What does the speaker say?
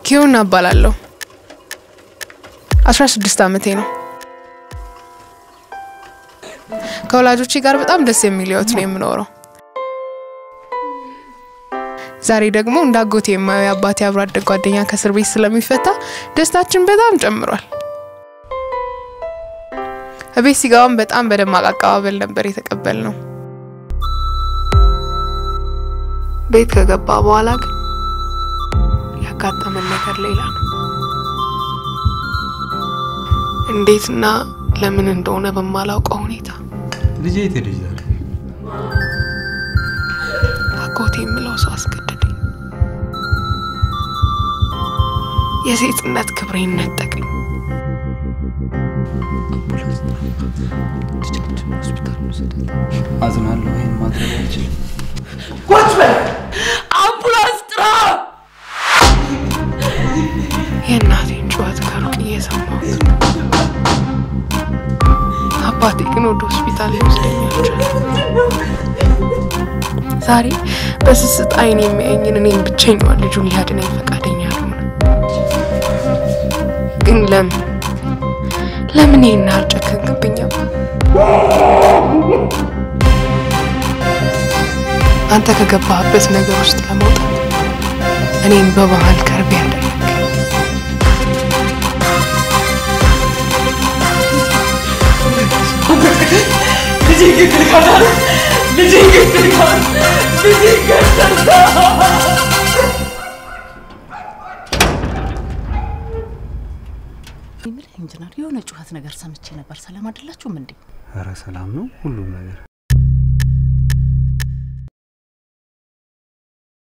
ኪዮና እባላለሁ። አስራ ስድስት ዓመቴ ነው። ከወላጆቼ ጋር በጣም ደስ የሚል ህይወት ነው የምኖረው። ዛሬ ደግሞ እንደ አጎቴ የማየው የአባቴ አብሮ አደግ ጓደኛ ከእስር ቤት ስለሚፈታ ደስታችን በጣም ጨምሯል። እቤት ሲገባም በጣም በደማቅ አቀባበል ነበር የተቀበል ነው። ቤት ከገባ በኋላ ግን ያጋጠመን ነገር ሌላ ነው። እንዴትና ለምን እንደሆነ በማላውቀው ሁኔታ ልጄ የት ሄደች ዛሬ? አጎቴ የምለው ሰው አስገደደኝ። የሴትነት ክብሬን ነጠቀኝ። አዝናለሁ። ይህን ማድረግ አልችልም። ቁጭ በል! አምቡላንስ ጥራ! የእናቴን ጩኸት ከሩቅ እየሰማሁት ነው። አባቴ ግን ወደ ሆስፒታል ሊወስደኝ አልቻለም። ዛሬ በስስት አይን የሚያየኝን እኔን ብቸኛዋን ልጁን ሊያድነኝ ፈቃደኛ አልሆነ። ግን ለምን ለምን ይህን ያህል ጨከንክብኝ? አባ? አንተ ከገባህበት ነገር ውስጥ ለመውጣት እኔን በመሀል ከርቤ ያደረግ ልጄ ግድል ካላለ ልጄ ግድል ካላለ ልጄ ገደልከው! ኢንጂነር የሆነ ጩኸት ነገር ሰምቼ ነበር። ሰላም አይደላችሁም እንዴ? ኧረ ሰላም ነው ሁሉም ነገር